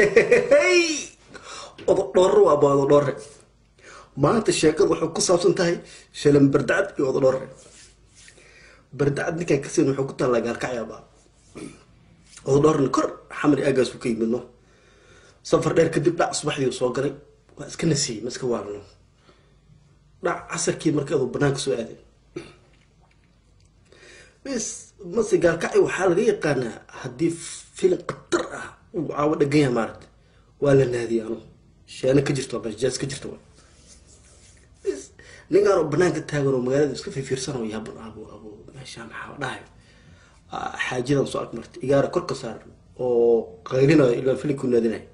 ododhoorre waaba ododhoorre maanta sheekadu waxay ku saabsan tahay shalan bardacad iyo ododhoorre bardacad ninkaan kasin wuxuu ku taallaa gaalkacyaaba ododhoorna kor xamri aagaasuu ka yimidno safar dheer kadib dhac subaxdii soo galay waa iska nasiyey ma iska waalno dhac casarkii markeedu banaanka soo aaday bs mase gaalkacyo waxaa laga yaqaanaa haddii filim khatar ah uu caawo dhagan yahay maaragta waa la naadiyay anu sheeno ka jirto jaas ka jirto bs ninkaan oo banaanka taagan oo magaalada iska fiirfiirsanoo yaaban abo abo meeshaa maxaa dhahay xaajadan soo ag martay igaara kor ka saaran oo qaylinayo ilaa filimku naadinayo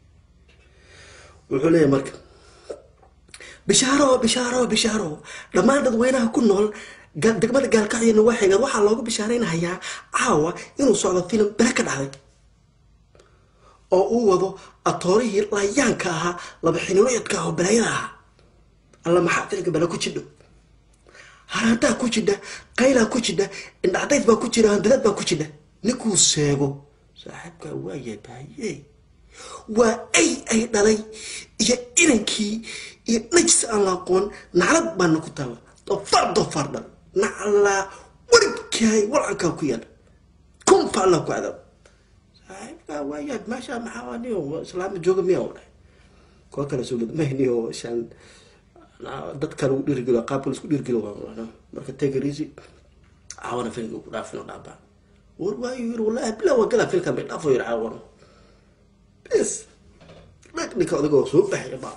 wuxuu leeyahay marka bishaaro bishaaro bishaaro dhammaan dadweynaha ku nool degmada gaalkacyo nawaaxigeed waxaa loogu bishaaraynahayaa caawa inuu socdo filim bele ka dhacday oo uu wado atoorihii layaanka ahaa laba xiniloyadka ah oo balaayada ahaa alla maxaa filimka bele ku jidho haraantaa ku jidha qaylaa ku jidha indhacdayd baa ku jira handadaad baa ku jidha ninkuu seego saaxiibkaa waayaa bahaye waa ay ay dhalay iyo inankii iyo najis aan la aqoon naclad baana ku taala dofaar dofaar dhal naclaa warigkaay walankaa ku yaala kunfa alla ku cadaab saaxiibkaa waayaa meesha maxaa niyo islaama jooga miya dhahay kuwa kale soo madmahniyo shaan dadka lagu dhiirigelo qaabka laisku dhiirigelo marka tegarisi caawana filmka ku dhaafin dhaabaa war waayu yiri wallahi bilaa waa galaa filkan bay dhaafo yiri caawana bes dhag ninka odagoo soo baxaya baa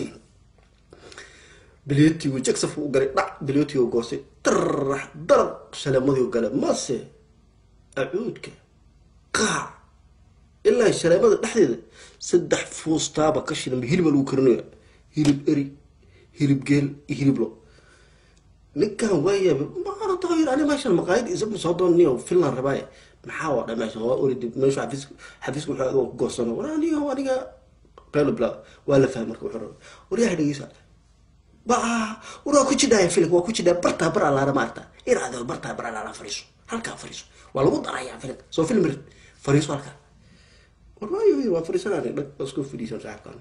bilyotigu jagsaf u galay dhac bilyotigu goostay darax darab shaleemadii gale mase acuudka qaac ilaa shaleemada dhexdeeda saddex fuustaaba ka shidan hiliba lagu karinaya hilib eri hilib geel iyo hilib lo ninkan waayaaba maarata yir ani meeshan maqaayad isagu soo dooniyo finland rabaaye maxaa waa dha meeshan waa oridi meeshu xafiis xafiiska wuxuu adoo ku goosano war aniga aniga qaylo bla waa la fahmay marka wuxuu rabay waryaha dhegeysa ba war waa ku jidhaya filimka waa ku jidhaya bartaa bar alaara maarta in adoo bartaa bar alaara fariiso halkaa fariiso waa lagu darayaa filimka soo film rid fariiso halkaa war waayo yir waa fariisanaan dhag isku fadhiisan saaxibkaan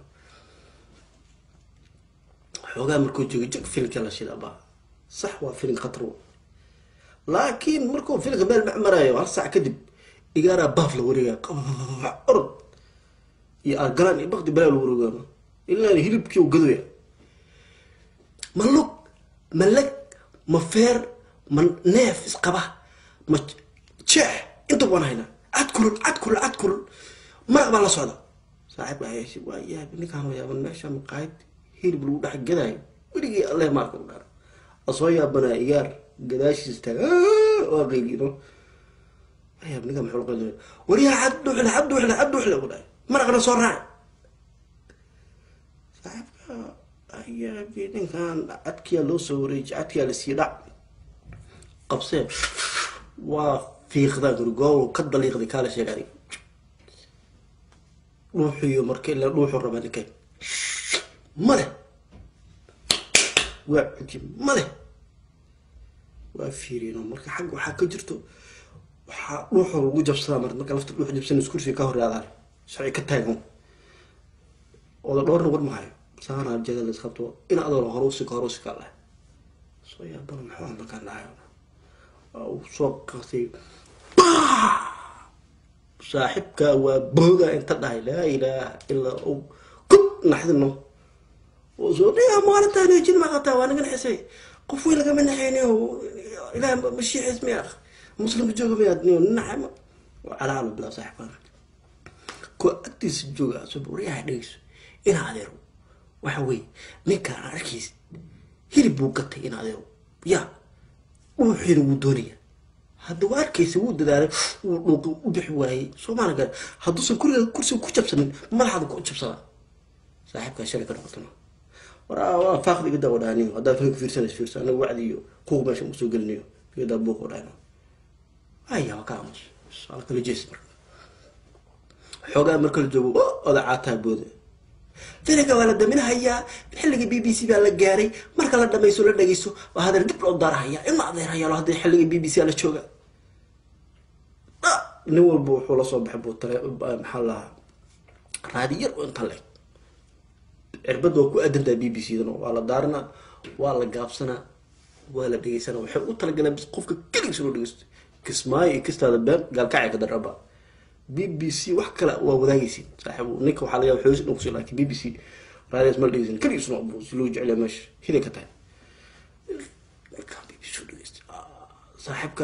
xoogaa markuu joogo jag filimka la shida baa sax waa filim khatar laakiin markuu filimka meel macmarayo hal saac kadib igaaraa baaf la wareegaya orod iyo argalaan iyo bakdi balaa la wareegano ilaa hilibkii u gadoya ma lug ma leg ma feer ma neef isqaba ma jeex inta waan haynaa cad kulul cad kulul cad kulul maraq baa la socda saaxiib ayeeshi waa yaab ninkaan waa yaaban meesha maqaayad hilib lagu dhex gadaayo weligii alle maarka u dhaara asoo yaabanaa igaar gadaashiis taaga waa qeyliino ayaab ninka muxuu qeylina waryaa cad dhuxle cad dhuxle cad dhuxle u dhahay maraqna soo raac saaxiibka ayaabi ninkan cadkiyaa loo soo wareeji cadkiyaa la sii dhac qabsee waa fiiqdaa gurigoow ka daliiqday kaala sheeg adiga dhuuxiyo marka ilaa dhuuxu rabaa ninkay male waa cudi male waa fiirino marka xagga waxaa ka jirto waxaa dhuuxo lagu jabsadaa mar marka lafta dhuuxu jabsan kursiga ka horreadaan sharci ka taagan oda dhowrna war mahayo saana jada la isqabto in adoona horuusika horuusika leh soo yaabana maxaa markaan dhahayo uu soo qasay saaxibka waa booga inta dhahay laa ilaaha ilaa u kub naxdino soo dhiga maalintaan jin maqataa waa naga naxisay qof weyn lagama naxeyni ilaah mashiixis miya muslimka jooga miyaad naxama calaalo bilaa saaxibkaan kuwa agtiisa jooga soo waryaha dhegeyso inaa adeero waxa weeye ninkaan arkiis hilib buu gatay in adeero ya dhuuxiina wuu doonaya hadda waa arkaysa wuu dadaalay wuu dhuuqi u bixi waayey soomaali gale hadduusan kuriga kursiga ku jabsanin madaxaada ku jabsadaa saaxiibkaa shalay ka noqotana war faaqdi igada wadhaaniyo haddaa filmka fiirsanaysa fiirsa anaga wacdi iyo kuwa meesha usoo gelinayo igadaa buuq wadhaano aya waa ka aamus ala kala jees marka xoogaa marka la joogo oda caataa booda filimka waa la daminahayaa xilligii b b c baa la gaaray marka la dhamayso la dhageyso waa hadeer dib loo daarahaya in la adeerhayaalo haddii xilligii b b c la jooga nin walba wuxuu lasoo baxay buu tale maxaa lahaa raadi yar oo intaan leeg cirbadda waa ku aadantaha b b c dan waa la daaranaa waa la gaabsanaa waa la dhegeysanaa waxay u talagaleen bis qofka keligiisa loo dhegeysto kismaayo iyo kistaada been gaalkacay ka daraba b b c wax kale waa wadaagaysiin saaxiibu ninka waxaa laga yaaba xoogis inuu kusii laakiin b b c raadiyaas ma la dhegeysan keligiisuna abu si loo jeceliya meesha hiday ka tahay markaan b b c u dhegeysta saaxiibka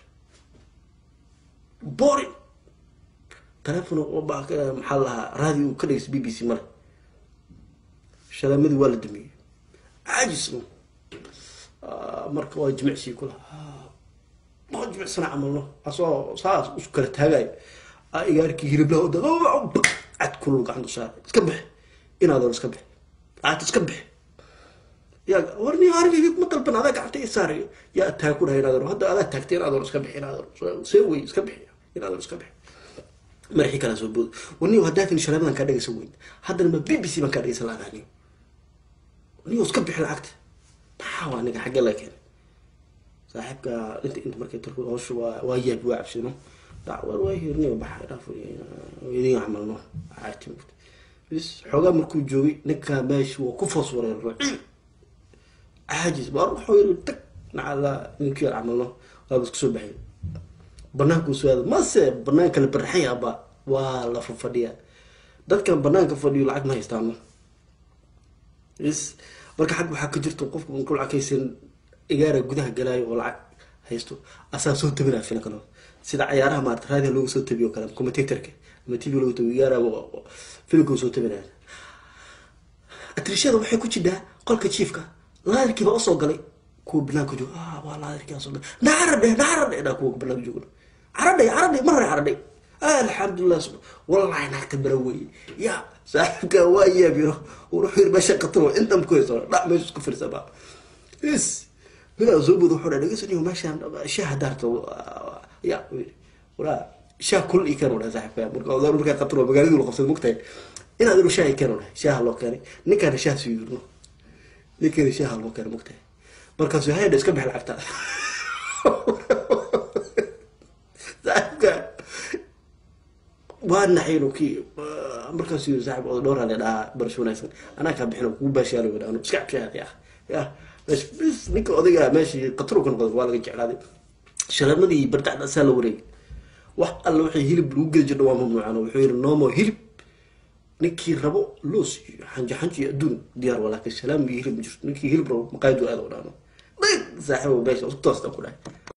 boring telefon maxaa lahaa raadi uu ka dhegeysta b b c male shalaamadii waa la damiyey caajisno marka waa jimicsii kula waa jimicsana camalno asoo saas isu kala taagayo igaarkii hiliblaha oda cad kulul gacanta saara iska bix inaadoon iska bix cad iska bix yaa warni arigayga ma dalban adaa gacanta i saarayo yaa taag ku dhahay inaadoon hadda adaa taagtay inaadoon iska bix inaadoon see wey iska bix inaadoon iska bix madaxii kala soo bood warniyo haddaatin shaleemadan kaa dhegaysan weyn haddana ma b b c baan kaa dhegaysan lahaa niyo niyo iska bixi lacagta maxaa waa aniga xaggee laga keenay saaxiibka inta inta markay tarku hawsha waa waa yaabi waa cabsino dhac war waa hirniyo baxa dhaaf idin camalno caati bis xoogaa markuu joogay ninka meesha waa ku foos wareerno caajis baa wuxuu yiri tag nacala ninkii yar camalno waaba isku soo baxay banaanku suaada mase banaanka la baraxay aba waa la fafadhiya dadkan banaanka fadhiyo lacag ma haystaano is marka xag waxaa ka jirto qofku markuu lacag haysan igaara gudaha galaayo oo lacag haysto asaa soo tabinaya fila kalo sida cayaaraha maarata raadiha loogu soo tabiyo kale commentatorka ama tv loogu tabiyo igaara filimka soo tabinaya atrishada waxay ku jidhaa qolka jiifka laadarkiiba usoo galay kuwa banaanka jooga ah waa laadarkii soo galay nacaradhe nacaradhe dhaa kuwa banaanka jooga caradhay caradhay mar hore caradhay alxamdulilah wallahi naagta bara weeye ya saaxibka waa yaabiro wuxuu yiri meesha qatro intan ku hayso dhac meesha isku firsaba is midaa soo bood wuxuu dhahay dhegeysan meeshaan shaah daarto ya walaa shaah kul i keen dhahay saaxibka marka odaar markaa qatro magaaladu la qabsad mogtahay inaad inu shaah i keen dhahay shaaha loo keenay ninkaana shaah sii yirno ninkeena shaaha loo keenay mogtahay markaasu hayadha iska bix lacagta saaxibka waa naxayno kii markaas yiri saaxib oda dhowr hale dhahaa barasho wanaagsan anaa kaa bixino kugu baashaalo wadhaano iska cabshaad ya ya bis ninka odayga meeshii qatro ka noqday waa laga jeclaaday shalamadii bardacda asaa la wareegay wax alla waxay hilib lagu geli jirna waa mamnuucan wuxuu yiri noomo hilib ninkii rabo loos iyo xanjo xanjo iyo adduun diyaar walaakin salaam iyo hilib ma jirto ninkii hilib rabo maqaayadu aada wadhaano dhig saaxibo meesha isku toosta ku dhahay